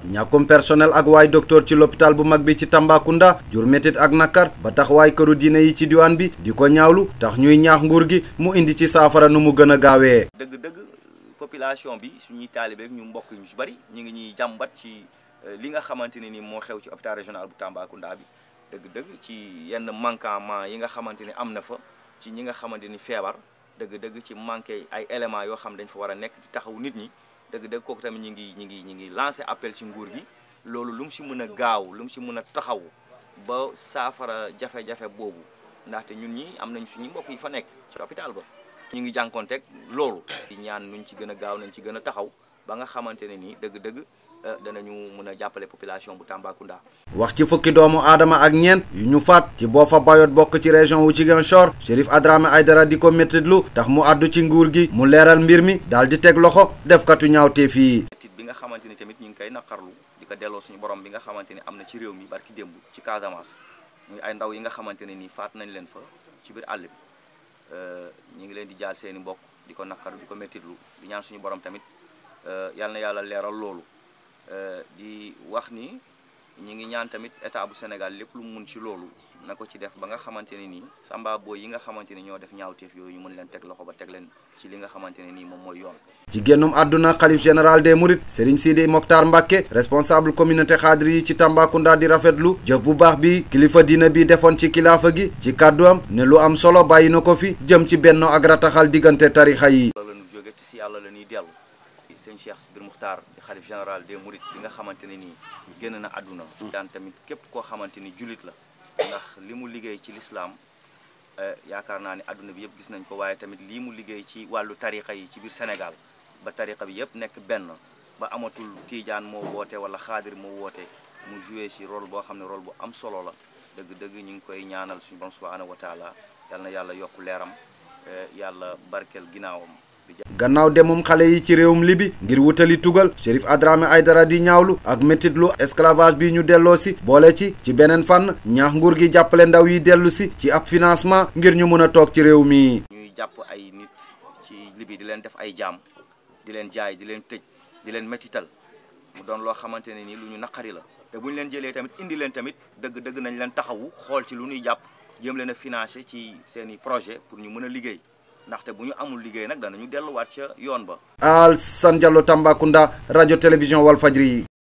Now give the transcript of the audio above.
ñàkkum personnel ak waay docteur ci l'hôpital bu mag bi ci Tambacounda jur métit ak nakar ba tax waay këru diine yi ci diwaan bi di ko ñaawlu tax ñuy ñaax nguur gi mu indi ci saafara nu mu gën a gaawee. dëgg-dëgg population bi suñuy taalibe ak ñu mbokk ñu ci bari ñu ngi ñuy jàmbat ci li nga xamante ne ni moo xew ci hôpital régional bu Tambacounda bi dëgg-dëgg ci yenn manquement yi nga xamante ni am na fa ci ñi nga xamante ni feebar dëgg-dëgg ci manqué ay éléments yoo xam dañ fa war a nekk di taxaw nit ñi dëgg-dëgg kooku tamit ñi ngi ñi ngi ñi ngi lancé appel ci nguur gi loolu lu mu si mën a gaaw lu mu si mën a taxaw ba saafara jafe-jafe boobu ndaxte ñun ñi am nañ suñu mbokk yi fa nekk ci hôpital ba ñu ngi jànkonteeg loolu di ñaan nuñ ci gën a gaaw nañ ci gën a taxaw ba nga xamante ne nii dëgg-dëgg danañu mën a jàppale population bu Tambacounda. wax ci fukki doomu aadama ak ñeent yu ñu faat ci Boffa Bayotte bokk ci région wu Ziguinchor Chérif Adramé Aïdara di ko méttitlu tax mu àddu ci nguur gi mu leeral mbir mi daal di teg loxo defkatu ñaawteef yi. méttit bi nga xamante ni tamit ñu ngi koy naqarlu di ko delloo suñu borom bi nga xamante ni am na ci réew mi barki démb ci Casamance muy ay ndaw yi nga xamante ne nii faat nañ leen fa ci biir àll bi ñu ngi leen di jaal seeni mbokk di ko naqarlu di ko méttitlu di ñaan suñu borom tamit yal na yàlla leeral loolu. di wax ni ñi ngi ñaan tamit état bu Sénégal lépp lu mu mun ci loolu na ko ci def ba nga xamante ne nii samba booy yi nga xamante ne ñoo def ñaawteef yooyu ñu mën leen teg loxo ba teg leen ci li nga xamante ne nii moom mooy yoon. ci génnum àdduna xalif général des Mourides Serigne Sidi Mokhtar Mbacke responsable communauté xaadir yi ci Tambacounda di rafetlu jëf bu baax bi kilifa diina bi defoon ci kilaafa gi ci kàddu am ne lu am solo bàyyi na ko fi jëm ci benno ak rataxal diggante tarixa yi. la ñu jóge ci si yàlla la ñuy dellu. sëñ Cheikh Sidir Muxtaar di xalif général des Mourides bi nga xamante ne nii génn na àdduna daan tamit képp koo xamante ni jullit la ndax li mu liggéey ci lislaam yaakaar naa ne àdduna bi yëpp gis nañ ko waaye tamit lii mu liggéey ci wàllu tariqa yi ci biir Sénégal ba tariqa bi yëpp nekk benn ba amatul tiijaan moo woote wala xaadir moo woote mu joué si rôle boo xam ne rôle bu am solo la dëgg-dëgg ñu ngi koy ñaanal suñu borom subhanahu wa taala yal na yàlla yokk leeram yàlla barkeel ginnaawam gannaaw demum xale yi ci réewum libi ngir wutali tugal Chérif Adramé Aïdara di ñaawlu ak métitlu esclavage bi ñu delloo si boole ci ci beneen fànn ñaax nguur gi jàppale ndaw yi dellu si ci ab financement ngir ñu mën a toog ci réew mi. ñuy jàpp ay nit ci libi di leen def ay jaam di leen jaay di leen tëj di leen métital mu doon loo xamante ne ni lu ñu naqari la te bu ñu leen jëlee tamit indi leen tamit dëgg dëgg nañ leen taxawu xool ci lu ñuy jàpp jëm leen a financé ci seen i projet pour ñu mën a liggéey. ndaxte bu ñu amul liggéey nag danañu delluwaat ca yoon ba. Alassane Diallo Tambacounda rajo télévision Walfadjri